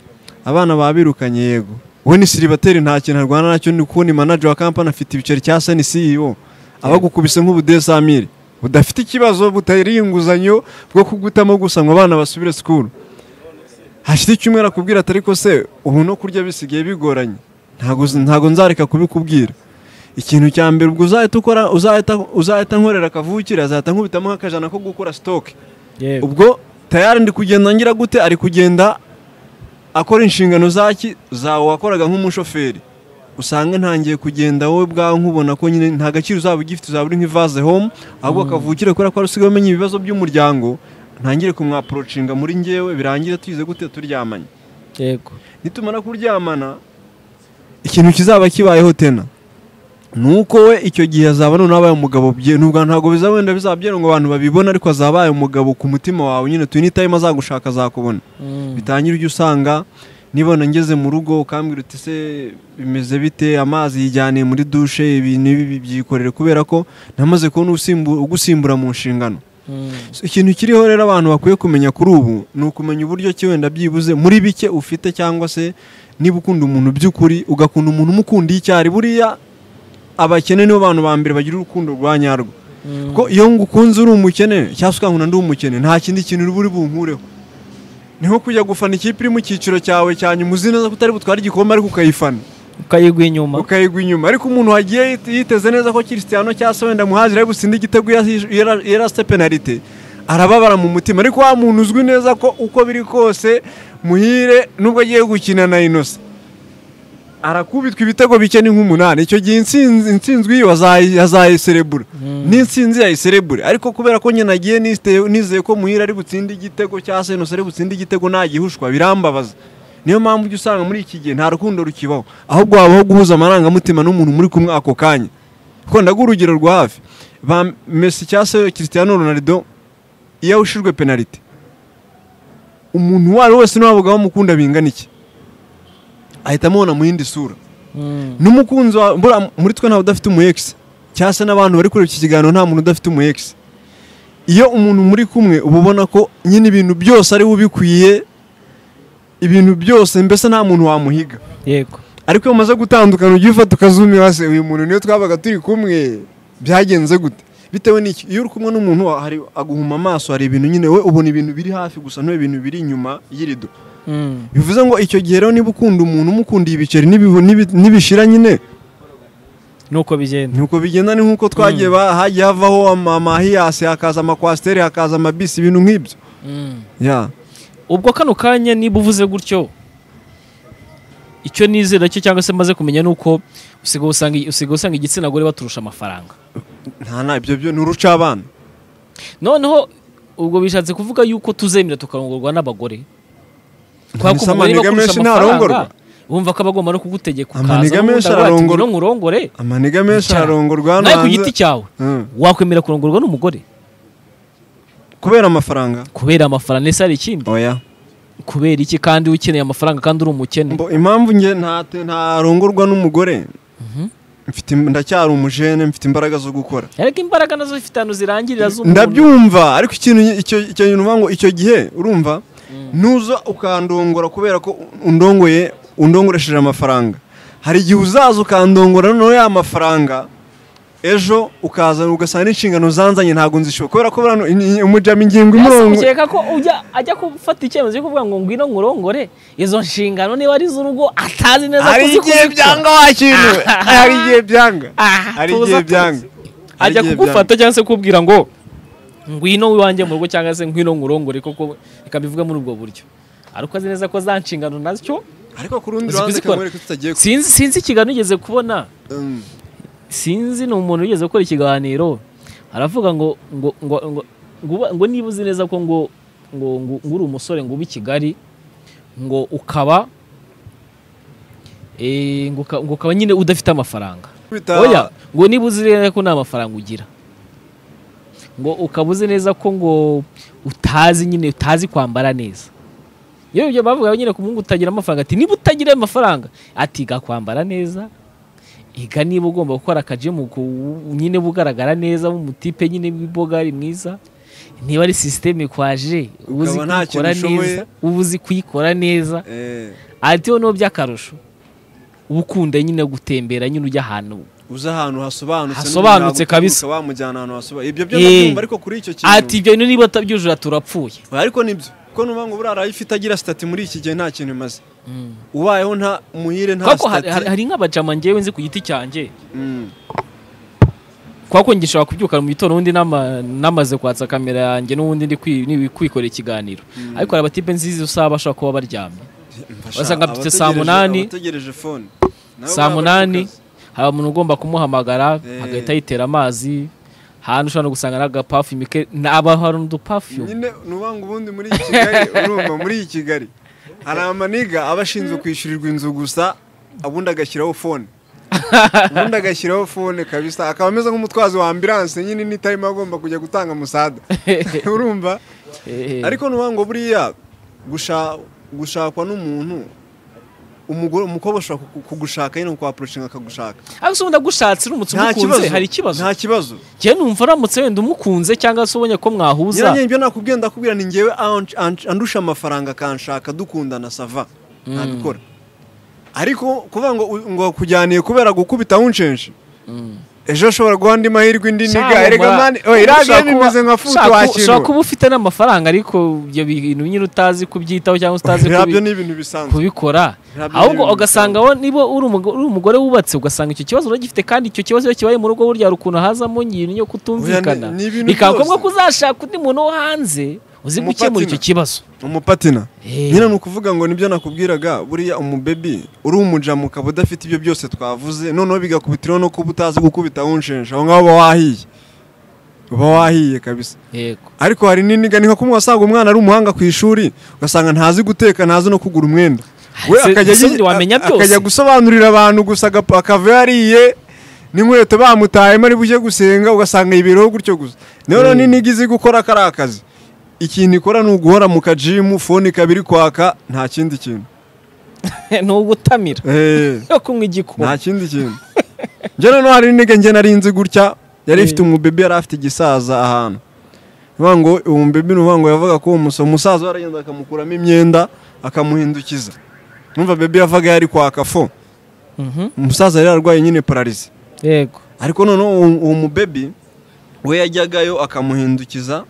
[SPEAKER 1] abana babirukanye yego we ni siribateri nta kintu arwana nacyo ni kubona manager wa kampani afite ibiceri cya seni CEO abagukubise nk'ubudesamire budafite ikibazo butari inguzanyo bwo kugutamo gusa ngo abana basubire sikuru hashize icyumweru akubwira atari ko se ubu no kurya bisigaye bigoranye ntago ntago nzareka kubikubwira ikintu cya mbere ubwo uzahita ukora uzahita uzahita nkorera akavukire azahita nkubitamo nk'akajana ko gukora stock
[SPEAKER 2] yego
[SPEAKER 1] ubwo tayari ndi kugenda ngira gute ari kugenda akora inshingano zaki zawe wakoraga nk'umushoferi usanga ntangiye kugenda wowe bwawe nkubona ko nyine nta gaciro uzaba ugifite uzaba uri nk'ivaze home ahubwo kavukire kubera ko usigaye umenya ibibazo by'umuryango ntangire kumwaporocinga muri ngewe birangire tuyize gute turyamanye
[SPEAKER 2] yego
[SPEAKER 1] nitumara kuryamana ikintu kizaba kibayeho tena ni uko we icyo gihe azaba noneho abaye umugabo bye nubwo ntabwo bizaba wenda bizaba byera ngo abantu babibone ariko azaba abaye umugabo ku mutima wawe nyine tuyi n'itayima azagushaka azakubona
[SPEAKER 2] Mm.
[SPEAKER 1] bitangira ujya usanga nibona ngeze mu rugo ukambwira uti se bimeze bite amazi yijyaniye muri dushe ibintu ibi bibyikorere kubera ko namaze kubona usimbu- ugusimbura mu nshingano
[SPEAKER 2] Mm.
[SPEAKER 1] So, ikintu kiriho rero abantu bakwiye kumenya kuri ubu ni ukumenya uburyo ki wenda byibuze muri bike ufite cyangwa se niba ukunda umuntu by'ukuri ugakunda umuntu umukundiye icyari buriya abakene nibo bantu ba mbere bagira urukundo rwa nyarwo kuko iyo ngukunze uri umukene cyangwa se ukankunda ndi umukene nta kindi kintu uba uri bunkureho niho kujya gufana ikipe iri mu cyiciro cyawe cya nyuma uzi neza ko utari butware igikombe ariko ukayifana
[SPEAKER 2] ukayigwa inyuma
[SPEAKER 1] ukayigwa inyuma ariko umuntu wagiye yit- yiteze neza ko Cristiano cyangwa se wenda muhazira ari butsinde igitego yasi- yara- yarasite penalite arababara mu mutima ariko wa muntu uzwi neza ko uko biri kose muhire nubwo agiye gukina na Innocent arakubitwa ibitego bike ni nk'umunani icyo gihe intsinzi intsinzwe iyo azayi- azayiserebura n'intsinzi yayiserebura ariko kubera ko nyine agiye nisite- nizeye ko muhire ari butsinde igitego cyangwa se Innocent ari butsinde igitego nta gihushwa birambabaza niyo mpamvu ujya usanga muri iki gihe nta rukundo rukibaho ahubwo habaho guhuza amarangamutima n'umuntu muri kumwe ako kanya kuko ndaguha urugero rwa hafi ba mesi cyangwa se Cristiano Ronaldo iyo awushijwe penaliti umuntu uwo ari we wese ntiwabaga bamukunda bingana iki ahita amubona mu yindi sura
[SPEAKER 2] Mm.
[SPEAKER 1] n'umukunzi wa mbura muri twe ntawe udafite umu ex cyangwa se n'abantu bari kureba iki kiganiro nta muntu udafite umu ex iyo umuntu muri kumwe uba ubona ko nyine ibintu byose ari we ubikwiye ibintu byose mbese nta muntu wamuhiga
[SPEAKER 2] yego
[SPEAKER 1] ariko iyo umaze gutandukana ujya ufata ukazumi hasi uyu muntu niyo twabaga turi kumwe byagenze gute bitewe n'iki iyo uri kumwe n'umuntu wa- hari aguhuma amaso hari ibintu nyine we ubona ibintu biri hafi gusa ntuye ibintu biri inyuma y'irido
[SPEAKER 2] Mm.
[SPEAKER 1] bivuze ngo icyo gihe rero niba ukunda umuntu umukundiye ibiceri n'ibihu- n'ibi- n'ibishira nyine
[SPEAKER 2] nuko bigenda
[SPEAKER 1] nuko bigenda ni nk'uko twagiye ba- hagiye havaho ama- amahiyasi hakaza amakwasiteri hakaza amabisi ibintu nk'ibyo
[SPEAKER 2] Mm.
[SPEAKER 1] ya
[SPEAKER 2] ubwo kano kanya niba uvuze gutyo icyo nizera cyo cyangwa se maze kumenya ni uko usigaye usanga usigaye usanga igitsina gore baturusha amafaranga
[SPEAKER 1] nta na ibyo byo ni uruca abana
[SPEAKER 2] noneho ubwo bishatse kuvuga yuko tuzemera tukarongorwa n'abagore Kubera ko
[SPEAKER 1] Mbese
[SPEAKER 2] umugore
[SPEAKER 1] amaniga
[SPEAKER 2] bakurusha
[SPEAKER 1] menshi
[SPEAKER 2] amafaranga,
[SPEAKER 1] ntarongorwa?
[SPEAKER 2] Wumva ko abagomba no kugutegeka
[SPEAKER 1] Amaniga
[SPEAKER 2] ukaza n'ubundi
[SPEAKER 1] menshi
[SPEAKER 2] aravuga ati
[SPEAKER 1] ararongorwa.
[SPEAKER 2] ngwino nkurongore
[SPEAKER 1] amaniga menshi
[SPEAKER 2] Bicara.
[SPEAKER 1] ararongorwa hano
[SPEAKER 2] nawe ku
[SPEAKER 1] hanze.
[SPEAKER 2] giti cyawe
[SPEAKER 1] Mm.
[SPEAKER 2] wakwemera kurongorwa n'umugore
[SPEAKER 1] kubera amafaranga
[SPEAKER 2] kubera amafaranga ese hari ikindi
[SPEAKER 1] oya
[SPEAKER 2] kubera iki kandi ukeneye amafaranga kandi uri umukene
[SPEAKER 1] Mbo- impamvu nge nta- ntarongorwa n'umugore mfite im- ndacyari umujene mfite imbaraga zo gukora
[SPEAKER 2] ariko imbaraga nazo zifite ahantu zirangirira z'umuntu
[SPEAKER 1] ndabyumva ariko ikintu icyo icyo kintu uvuga ngo icyo gihe urumva nuza ukandongora kubera ko undongoye undongoresheje amafaranga hari igihe uzaza ukandongora noneho ya mafaranga ejo ukaza ugasanga n'inshingano zanzanye ntabwo nzishyura kubera ko buriya ni- ni- umujyamo ingingo imurongo
[SPEAKER 2] ukeka ko ujya ajya gufata icyemezo cyo kuvuga ngo ngwino ngurongore izo nshingano niba ari iz'urugo atazi neza
[SPEAKER 1] hari igihe
[SPEAKER 2] uzikora.
[SPEAKER 1] byanga wa kintu we. hari igihe byanga
[SPEAKER 2] Aha,
[SPEAKER 1] hari
[SPEAKER 2] tuza,
[SPEAKER 1] igihe
[SPEAKER 2] tuza.
[SPEAKER 1] byanga Hari
[SPEAKER 2] ajya
[SPEAKER 1] igihe
[SPEAKER 2] kugufata cyangwa se kukubwira ngo ngwino iwanjye mu rugo cyangwa se ngwino ngurongore koko reka mbivuge muri ubwo buryo ariko azi neza ko za nshingano nazo
[SPEAKER 1] byanga. ariko ku rundi
[SPEAKER 2] uzi
[SPEAKER 1] ruhande
[SPEAKER 2] kuzikora.
[SPEAKER 1] kamwereka tutagiye ku
[SPEAKER 2] sinzi sinzi ikiganiro ugeze kubona
[SPEAKER 1] Mm.
[SPEAKER 2] sinzi ni umuntu wigeze gukora ikiganiro aravuga ngo ngo ngo ngo ngo uba- ngo niba uzi neza ko ngo ngo ngo ngo uri umusore ngo ube i kigali ngo ukaba eh, ngo uka- ngo ukaba nyine udafite amafaranga
[SPEAKER 1] Kwita-
[SPEAKER 2] oya ngo niba uzi neza ko nta mafaranga ugira ngo ukaba uzi neza ko ngo utazi nyine utazi kwambara neza iyo ibyo bavuga nyine ku muhungu utagira amafaranga ati niba utagira ayo mafaranga ati ga kwambara neza iga niba ugomba gukora akajimu ku- nyine bugaragara neza mutipe nyine w'ibogari mwiza niba ari sisiteme kwaje uba uzi
[SPEAKER 1] Ukaba nta kintu
[SPEAKER 2] kuyikora
[SPEAKER 1] ushoboye.
[SPEAKER 2] neza uba uzi kuyikora neza
[SPEAKER 1] Eh,
[SPEAKER 2] ati noneho by'akarusho uba ukunda nyine gutembera nyine ujya ahantu
[SPEAKER 1] uza ahantu hasobanutse
[SPEAKER 2] Hasobanutse
[SPEAKER 1] n'umuntu
[SPEAKER 2] kabisa.
[SPEAKER 1] yaguturuka wamujyana ahantu hasobanutse ibyo byo
[SPEAKER 2] Eh.
[SPEAKER 1] ndabyumva ariko kuri icyo kintu
[SPEAKER 2] ati ibyo bintu niba utabyujura turapfuye
[SPEAKER 1] ariko nibyo kuko nuvuga ngo buriya arayifite agira sitati muri iki gihe nta kintu imaze ubayeho nta muhire nta
[SPEAKER 2] kuko hari, hari,
[SPEAKER 1] sitati
[SPEAKER 2] hari nk'abajama ngewe nzi ku giti cyanjye
[SPEAKER 1] Mm.
[SPEAKER 2] kuko njye nshobora kubyuka mu gitondo ubundi nama- namaze kwatsa kamera yanjye n'ubundi ndi kwi- ni- kwikorera ikiganiro ariko hari abatipe nziza usaba bashobora kuba baryamye
[SPEAKER 1] Mfasha,
[SPEAKER 2] Wasanga mfite saa
[SPEAKER 1] abategereje-
[SPEAKER 2] munani.
[SPEAKER 1] abategereje fone Nawe
[SPEAKER 2] saa
[SPEAKER 1] buriya
[SPEAKER 2] munani
[SPEAKER 1] barakaza.
[SPEAKER 2] hari umuntu ugomba kumuhamagara
[SPEAKER 1] Eh.
[SPEAKER 2] agahita yitera amazi ahantu ushobora no gusanga n'agapafume ke n'aba hari n'udupafyume
[SPEAKER 1] nyine ni uvuga ngo ubundi muri kigali urumva muri iyi kigali hari amaniga aba ashinzwe kwishyurirwa inzu gusa ubundi agashyiraho fone ubundi agashyiraho fone kabisa akaba ameze nk'umutwazi wa ambiranse nyine n'itarimo agomba kujya gutanga musada urumva ariko ni uvuga ngo buriya gusha- gushakwa n'umuntu umugore umukobwa ashobora ku- kugushaka nyine kukwapurushinga akagushaka
[SPEAKER 2] ariko se ubundi agushatse uramutse umukunze hari ikibazo
[SPEAKER 1] nta kibazo
[SPEAKER 2] njyewe numva aramutse wenda umukunze cyangwa se ubonye ko mwahuza
[SPEAKER 1] nyiranye ibyo nakubwiye ndakubwira ni ngewe ansh- ansh- andusha amafaranga akanshaka dukundana sava ntabikora ariko kuvuga ngo u- ngo kujyaniye kubera gukubita wunshenshi ejo ushobora guha andi mahirwe indi niga erega mani oya iriya bimeze nka futu
[SPEAKER 2] ushobora
[SPEAKER 1] wakirura
[SPEAKER 2] kuba ufite n'amafaranga ariko ibyo bintu nyine utazi kubyitaho cyangwa se utazi
[SPEAKER 1] irabyo
[SPEAKER 2] kubi-
[SPEAKER 1] ni ibintu bisanzwe
[SPEAKER 2] kubikora
[SPEAKER 1] Irabyo
[SPEAKER 2] ahubwo
[SPEAKER 1] ni ibintu
[SPEAKER 2] ugasanga
[SPEAKER 1] bisanzwe.
[SPEAKER 2] wowe niba uri umugo- uri umugore wubatse ugasanga icyo kibazo uragifite kandi icyo kibazo iyo kibaye mu rugo burya hari ukuntu hazamo nyiri yo kutumvikana
[SPEAKER 1] Oya, ni- ni ibintu
[SPEAKER 2] bikaba ngombwa
[SPEAKER 1] byose.
[SPEAKER 2] ko uzashaka undi muntu wo hanze uzi gukemura
[SPEAKER 1] Umupatina.
[SPEAKER 2] icyo kibazo
[SPEAKER 1] umupatina
[SPEAKER 2] Eh.
[SPEAKER 1] nyine ni ukuvuga ngo nibyo nakubwiraga buriya umubebi uri umujamu ukaba udafite ibyo byose twavuze noneho bigakubitiraho no kuba utazi gukubita wunshenje aho ngaho uba wahiye uba wahiye kabisa
[SPEAKER 2] yego
[SPEAKER 1] ariko hari n'iniga ni nka kumwe wasanga umwana ari umuhanga ku ishuri ugasanga ntazi guteka ntazi no kugura umwenda we
[SPEAKER 2] Se-
[SPEAKER 1] akajya
[SPEAKER 2] se
[SPEAKER 1] yi-
[SPEAKER 2] wamenya
[SPEAKER 1] a-
[SPEAKER 2] byose.
[SPEAKER 1] akajya gusobanurira abantu gusa agapa- akava yariye n'inkweto bamutayemo ari bujye gusenga ugasanga yibereho gutyo gusa noneho
[SPEAKER 2] Mm.
[SPEAKER 1] n'iniga izi gukora kari akazi ikintu ikora ni uguhora mu kajimu fone ikaba iri kwaka nta kindi kintu
[SPEAKER 2] ni ugutamira
[SPEAKER 1] Eh,
[SPEAKER 2] yo kunywa igikoma
[SPEAKER 1] nta kindi kintu njye noneho hari n'iniga njye nari nzi gutya yari
[SPEAKER 2] Eh.
[SPEAKER 1] ifite umubebe yari afite igisaza ahantu Bivuga ngo uwo mubebe ni uvuga ngo yavuga ko uwo musa- umusaza we aragenda akamukuramo imyenda akamuhindukiza numva bebe yavaga yari kwaka fo
[SPEAKER 2] Mhm.
[SPEAKER 1] umusaza yari yarwaye nyine pararize
[SPEAKER 2] yego
[SPEAKER 1] ariko noneho uwo uwo mubebe we yajyagayo akamuhindukiza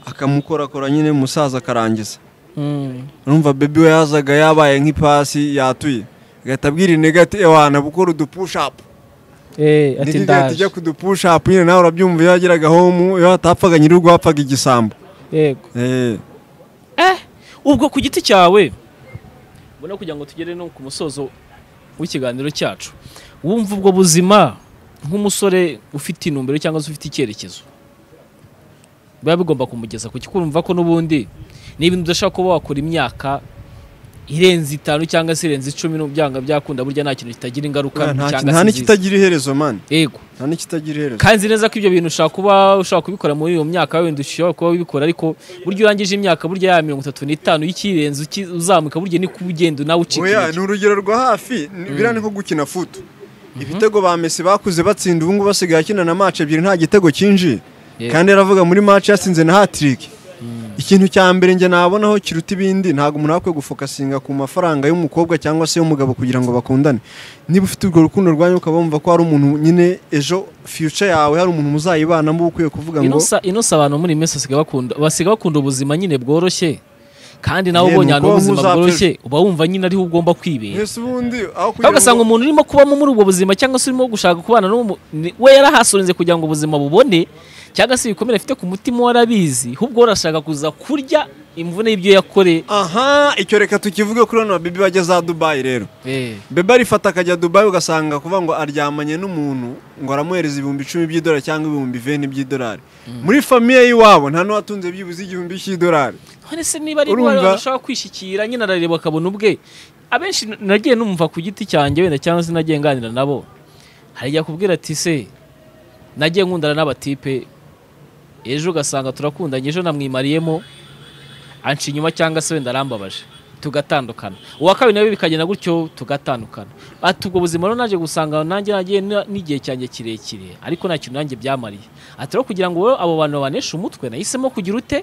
[SPEAKER 1] akamukorakora nyine umusaza akarangiza
[SPEAKER 2] Mm.
[SPEAKER 1] urumva bebi we yazaga yabaye nk'ipasi yatuye agahita abwira intege ati ewana gukora udupushapu
[SPEAKER 2] Eh, ati
[SPEAKER 1] niga
[SPEAKER 2] ndaje
[SPEAKER 1] tujya kudupushapu nyine nawe urabyumva iyo yageraga homu iyo hatapfaga nyir'urugo hapfaga igisambo
[SPEAKER 2] yego
[SPEAKER 1] Eh,
[SPEAKER 2] Eh, ubwo ku giti cyawe ubona kugira ngo tugere no ku musozo w'ikiganiro cyacu wumva ubwo buzima nk'umusore ufite intumbero cyangwa se ufite icyerekezo biba bigomba kumugeza ku kikumva ko n'ubundi niba udashaka kuba wakora imyaka irenze itanu cyangwa se irenze icumi no byanga byakunda burya nta kintu kitagira ingaruka
[SPEAKER 1] nta-
[SPEAKER 2] mbi
[SPEAKER 1] nta-
[SPEAKER 2] cyangwa
[SPEAKER 1] nta
[SPEAKER 2] se nziza
[SPEAKER 1] n'ikitagira iherezo mani
[SPEAKER 2] yego
[SPEAKER 1] nta n'ikitagira iherezo
[SPEAKER 2] kandi nzi neza ko ibyo bintu ushobora kuba ushobora kubikora muri iyo myaka wenda ushobora kuba wabikora ariko burya urangije imyaka burya ya mirongo itatu n'itanu y'ikirenze uki- uzamuka burya ni ugenda nawe ucika
[SPEAKER 1] oya ni
[SPEAKER 2] intege.
[SPEAKER 1] urugero rwa hafi ni- biriya ni nko gukina futu ibitego ba mesi bakuze batsinda ubu ngubu basigaye akina na mace ebyiri nta gitego cyinjiye
[SPEAKER 2] Yego.
[SPEAKER 1] kandi yaravuga muri mace yasinze na hatiriki ikintu cya mbere njye nabonaho kiruta ibindi ntabwo umuntu akwiye gufokasinga ku mafaranga y'umukobwa cyangwa se y'umugabo kugira ngo bakundane niba ufite urwo rukundo rwanyu ukaba wumva ko hari umuntu nyine ejo fiyuca yawe hari umuntu muzayibanamo uba ukwiye kuvuga ngo
[SPEAKER 2] Inosa- inosa abantu muri iyi minsi basigaye bakunda basigaye bakunda ubuzima nyine bworoshye kandi nawe
[SPEAKER 1] Ye,
[SPEAKER 2] ubonye
[SPEAKER 1] ni
[SPEAKER 2] ahantu
[SPEAKER 1] uko
[SPEAKER 2] ubuzima
[SPEAKER 1] nk'uzapfa ejo.
[SPEAKER 2] bworoshye uba wumva nyine ariho ugomba kwibera
[SPEAKER 1] mwese ubundi aho
[SPEAKER 2] aho
[SPEAKER 1] kugira
[SPEAKER 2] ugasanga
[SPEAKER 1] ngo
[SPEAKER 2] umuntu urimo kubamo muri ubwo buzima cyangwa se urimo gushaka kubana n'uwo mu- ni- we yarahasonze kugira ngo ubuzima bubone cyangwa se ibikomere afite ku mutima we arabizi ahubwo we arashaka kuza kurya imvune y'ibyo yakore
[SPEAKER 1] aha icyo reka tukivuge kuri bano babibi bajya za dubayi rero
[SPEAKER 2] Eh.
[SPEAKER 1] bebe arifata akajya dubayi ugasanga kuvuga ngo aryamanye n'umuntu ngo aramuhereza ibihumbi icumi by'idolari cyangwa ibihumbi veni by'idolari muri famiye y'iwabo nta n'uwatunze byibuze igihumbi cy'idolari
[SPEAKER 2] none se niba ari
[SPEAKER 1] Urumva?
[SPEAKER 2] indwara ushobora kwishikira nyine arareba akabona ubwe abenshi n- nagiye numva ku giti cyanjye wenda cyangwa se nagiye nganira nabo harajya kubwira ati se nagiye nkundana n'abatipe ejo ugasanga turakundanye ejo namwimariyemo anca inyuma cyangwa se wenda arambabaje tugatandukana uwa kabiri nawe bikagenda gutyo tugatandukana ati ubwo buzima rero naje gusanga nanjye nagiye n- n'igihe cyanjye kirekire ariko nta kintu nanjye byamariye ati rero kugira ngo wowe abo bantu babaneshe umutwe nahisemo kugira ute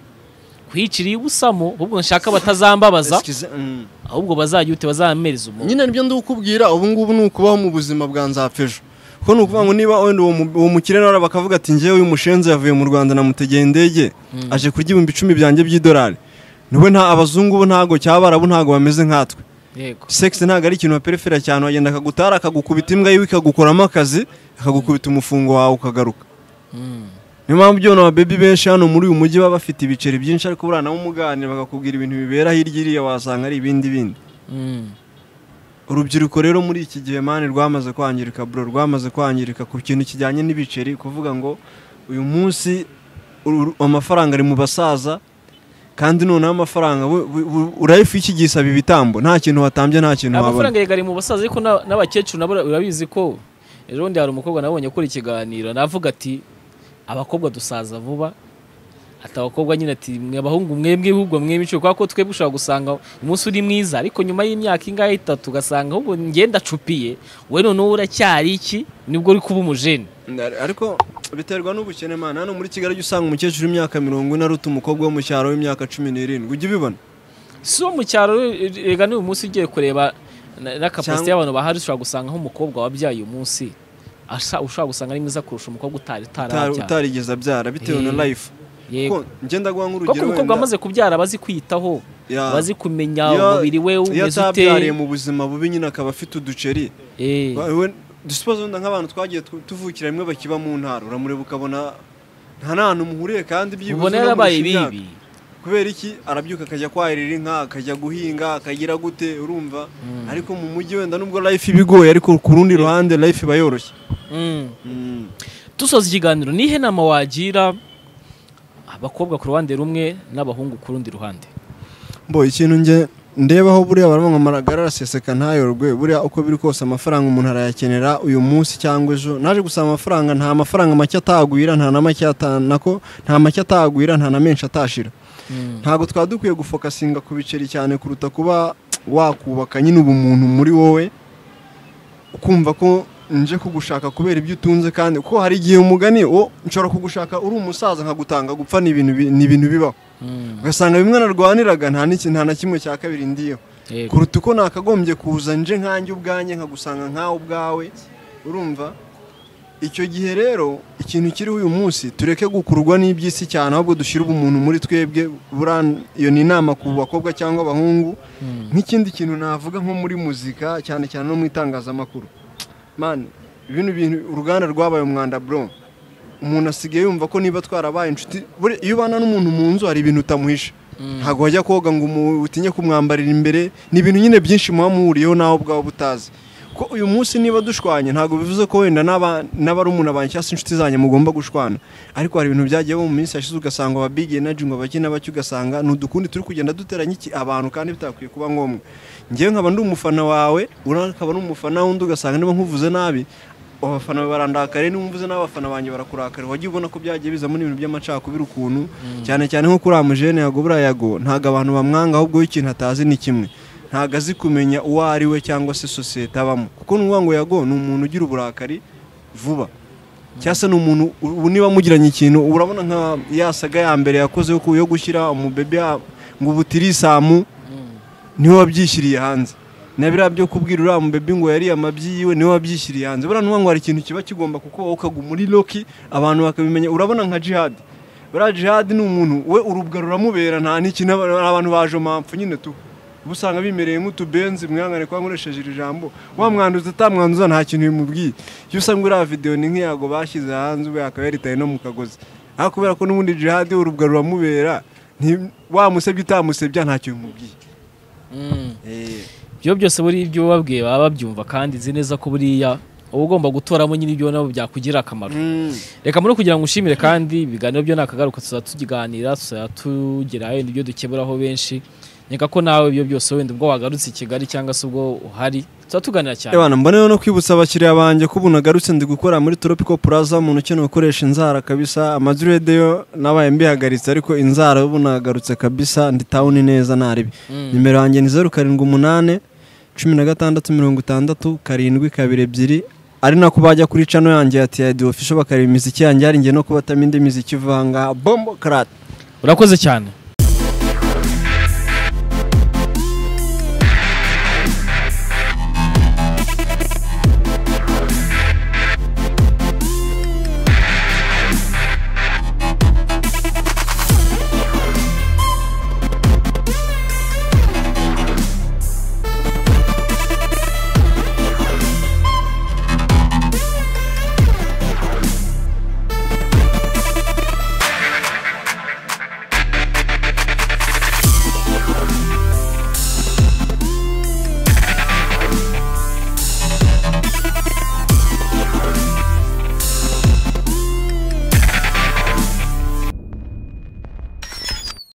[SPEAKER 2] kwiyiciriye ubusamo ahubwo nshaka batazambabaza
[SPEAKER 1] Excuse- mm.
[SPEAKER 2] ahubwo bazajya ute bazamereza umuntu
[SPEAKER 1] nyine nibyo ndikubwira ubu ngubu ni ukubaho mu buzima bwa nzapfejo kuko ni ukuvuga ngo niba wenda uwo mu- uwo mukire nawe bakavuga ati ngewe uyu mushenzi yavuye mu rwanda namutegeye indege aje kurya ibihumbi icumi byanjye by'idolari niwe nta abazungu bo ntago cyaba arabo ntago bameze nkatwe
[SPEAKER 2] yego
[SPEAKER 1] sex ntabwo ari ikintu baperefera cyane wagenda akagutara akagukubita imbwa yiwe ikagukoramo akazi akagukubita umufungo wawe ukagaruka
[SPEAKER 2] Mm.
[SPEAKER 1] niyo mpamvu byona ababebi benshi hano muri uyu mujyi baba bafite ibiceri byinshi ariko buriya nabo muganira bakakubwira ibintu bibera hirya iriya wasanga ari ibindi bindi
[SPEAKER 2] Mm.
[SPEAKER 1] urubyiruko rero muri iki gihe mani rwamaze kwangirika bro rwamaze kwangirika ku kintu kijyanye n'ibiceri kuvuga ngo uyu munsi uru- amafaranga ari mu basaza kandi noneho amafaranga we- we- we- urayifu y'iki gihe isaba ibitambo nta kintu watambye nta kintu wabona
[SPEAKER 2] amafaranga yegari mu basaza ariko na- n'abakecuru nabo urabizi ko ejo bundi hari umukobwa nabonye akora ikiganiro navuga ati abakobwa dusaza vuba ati abakobwa nyine ati mwe abahungu mwebwe ahubwo mwemico kubera ko twebwe ushobora gusanga umunsi uri mwiza ariko nyuma y'imyaka ingahe itatu ugasanga ahubwo ngenda acupiye we noneho uracyari iki nibwo uri kuba umujeni
[SPEAKER 1] Ndari- ariko biterwa n'ubukene mana hano muri kigali ujya usanga umukecuru w'imyaka mirongo ine aruta umukobwa wo mu cyaro w'imyaka cumi n'irindwi ujya ubibona
[SPEAKER 2] si wo mu cyaro rega n'uyu munsi ugiye kureba na- na kapasite
[SPEAKER 1] Cyangwa-
[SPEAKER 2] y'abantu bahari ushobora gusanga nk'umukobwa wabyaye uyu munsi asha ushobora gusanga ari mwiza kurusha umukobwa utari
[SPEAKER 1] Utari-
[SPEAKER 2] utarabyara
[SPEAKER 1] utarigeze abyara bitewe na
[SPEAKER 2] Eh,
[SPEAKER 1] life
[SPEAKER 2] yego
[SPEAKER 1] ko ngenda guha
[SPEAKER 2] kuko
[SPEAKER 1] nk'urugero
[SPEAKER 2] umukobwa wamaze kubyara abazi kwiyitaho
[SPEAKER 1] Ya.
[SPEAKER 2] abazi kumenya
[SPEAKER 1] Iyo-
[SPEAKER 2] umubiri we
[SPEAKER 1] iyo
[SPEAKER 2] umeze ute
[SPEAKER 1] atabyariye mu buzima bubi nyine akaba afite uduceri
[SPEAKER 2] Eh,
[SPEAKER 1] Wowe- dusipoze wenda nk'abantu twagiye tu- tuvukira rimwe bakiba mu ntara uramureba ukabona nta n'ahantu muhuriye kandi byibuze
[SPEAKER 2] ubona
[SPEAKER 1] unamurusha
[SPEAKER 2] yarabaye
[SPEAKER 1] imyaka.
[SPEAKER 2] bibi
[SPEAKER 1] kubera iki arabyuka akajya kwahirira inka akajya guhinga akagira gute urumva ariko mu mujyi wenda nubwo life ibigoye ariko ku rundi ruhande life iba yoroshye
[SPEAKER 2] Mm.
[SPEAKER 1] Mm.
[SPEAKER 2] dusoza ikiganiro nihe nama wagira abakobwa ku ruhande rumwe n'abahungu ku rundi ruhande
[SPEAKER 1] mbo ikintu nge ndebaho buriya baravuga ngo amagara araseseka ntayorwe buriya uko biri kose amafaranga umuntu arayakenera uyu munsi cyangwa ejo naje gusaba amafaranga nta mafaranga make atagwira nta na make atanako nta make atagwira nta na menshi atashira ntabwo twaba dukwiye gufokasinga ku biceri cyane kuruta kuba wakubaka nyine ubumuntu muri wowe ukumva ko nje kugushaka kubera ibyo utunze kandi kuko hari igihe umugani wo nshobora kugushaka uri umusaza nkagutanga gupfa ni ibintu bi- ni ibintu bibaho
[SPEAKER 2] Mm.
[SPEAKER 1] ugasanga bimwe narwaniraga nta n'iki- nta na kimwe cya kabiri ndiyo
[SPEAKER 2] Yego.
[SPEAKER 1] kuruta uko nakagombye kuza nje nkanjye ubwanjye nkagusanga nkawe ubwawe urumva icyo gihe rero ikintu kiriho uyu munsi tureke gukurwa n'iby'isi cyane ahubwo dushyire ubumuntu muri twebwe buriya iyo ni inama ku bakobwa cyangwa abahungu
[SPEAKER 2] Mm.
[SPEAKER 1] nk'ikindi kintu navuga nko muri muzika cyane cyane no mu itangazamakuru mani bino bintu uruganda rwabaye umwanda bro umuntu asigaye yumva ko niba twarabaye inshuti buriya iyo ubana n'umuntu mu nzu hari ibintu utamuhisha
[SPEAKER 2] Mm.
[SPEAKER 1] ntabwo wajya koga ngo umu- utinye kumwambarira imbere ni ibintu nyine byinshi muba muhuriyeho nawe ubwawe butazi ko uyu munsi niba dushwanye ntabwo bivuze ko wenda n'aba- n'abarumuna banjye cyangwa se inshuti zanjye mugomba gushwana ariko hari ibintu byagiye mu minsi yashize ugasanga aba big energy ngo bake n'abake ugasanga ni udukundi turi kugenda duteranya iki abantu kandi bitakwiye kuba ngombwa ngewe nkaba ndi umufana wawe uriya akaba ari umufana wundi ugasanga niba nkuvuze nabi abafana bawe barandakariye niba mvuze n'abafana banjye barakurakariye wagiye ubona ko byagiye bizamo n'ibintu by'amacakubiri ukuntu cyane cyane nko kuri amujene yago buriya yago ntabwo abantu bamwanga ahubwo iyo ikintu atazi ni kimwe ntabwo azi kumenya uwo ari we cyangwa se sosiyete abamo kuko ni ukuvuga ngo yago ni umuntu ugira uburakari vuba cyangwa se ni umuntu ubu niba mugiranye ikintu urabona nka ya saga ya mbere yakoze yo ku- yo gushyira umubebe ya- ngo ubu tirisamu niwe wabyishyiriye hanze na biriya byo kubwira uriya mubebi ngo yariye amabyi yiwe niwe wabyishyiriye hanze buriya nuvuga ngo hari ikintu kiba kigomba kukubaho ukaguma muri loki abantu bakabimenya urabona nka jihadi buriya jihadi ni umuntu we urubwa ruramubera nta n'iki n'aba- abantu baje mpamvu nyine tu uba usanga bimereye nk'utubenzi mwihangane kuba nkoresheje iri jambo wamwanduza atamwanduza nta kintu bimubwiye iyo usanga uriya videwo ni nk'iyago bashyize hanze we akaba yaritaye no mu kagozi ariko kubera ko n'ubundi jihadi we urubwa ruramubera nti- wamusebya utamusebya nta kintu bimubwiye
[SPEAKER 2] Mm. ibyo byose buri ibyo babwiye baba babyumva kandi nzi neza ko buriya uba ugomba gutoramo nyine ibyo nabo byakugirira akamaro reka muri kugira ngo ushimire kandi ibiganiro byo nakagaruka tuzajya tukiganira tuzajya tugerayo nibyo dukeburaho benshi nkeka ko nawe ibyo byose wenda ubwo wagarutse i Kigali cyangwa se ubwo uhari tuzajya tuganira cyane
[SPEAKER 1] Ebana mbona rero no kwibutsa abakiriya banjye ko ubu nagarutse ndi gukora muri Tropical Plaza umuntu ukeneye gukoresha inzara kabisa amadired yo nabaye mbihagaritse ariko inzara ubu nagarutse kabisa ndi town neza ntaribi
[SPEAKER 2] Mm.
[SPEAKER 1] nimero yanjye ni zeru karindwi umunani cumi na gatandatu mirongo itandatu karindwi kabiri ebyiri ari nako bajya kuri cano yanjye ya tiyadi ofisho bakareba imiziki yanjye hari njye no kubatamo indi miziki ivanga bombo karate
[SPEAKER 2] urakoze cyane